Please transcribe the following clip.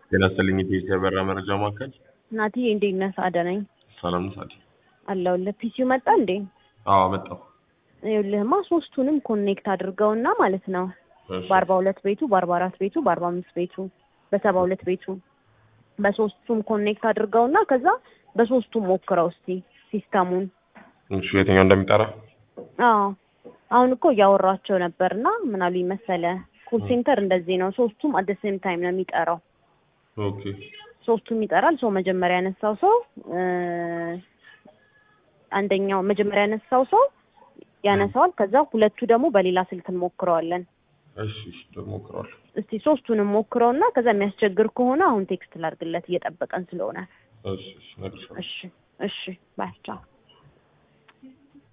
ጤና ይስጥልኝ የኢትዮ በራ መረጃ ማዕከል። ናቲ እንዴት ነህ? ሳደ ነኝ ሰላም ነው ሳዲ? አለሁልህ። ፒሲው መጣ እንዴ? አዎ መጣሁ። ይኸውልህማ ሶስቱንም ኮኔክት አድርገውና ማለት ነው እሺ፣ በአርባ ሁለት ቤቱ በአርባ አራት ቤቱ በአርባ አምስት ቤቱ በሰባ ሁለት ቤቱ በሶስቱም ኮኔክት አድርገውና ከዛ በሶስቱም ሞክረው እስቲ ሲስተሙን። እሺ የትኛው እንደሚጠራ አዎ አሁን እኮ እያወራቸው ነበርና ምን አሉኝ መሰለ ኮል ሴንተር እንደዚህ ነው። ሶስቱም አት ሴም ታይም ነው የሚጠራው። ኦኬ ሶስቱም ይጠራል። ሰው መጀመሪያ ያነሳው ሰው እ አንደኛው መጀመሪያ ያነሳው ሰው ያነሳዋል። ከዛ ሁለቱ ደግሞ በሌላ ስልክ እንሞክረዋለን። እሺ እሺ ደግሞ እሞክረዋለሁ። እስቲ ሶስቱንም ሞክረውና ከዛ የሚያስቸግር ከሆነ አሁን ቴክስት ላድርግለት እየጠበቀን ስለሆነ። እሺ እሺ እነግርሻለሁ። እሺ እሺ ባይ ቻው።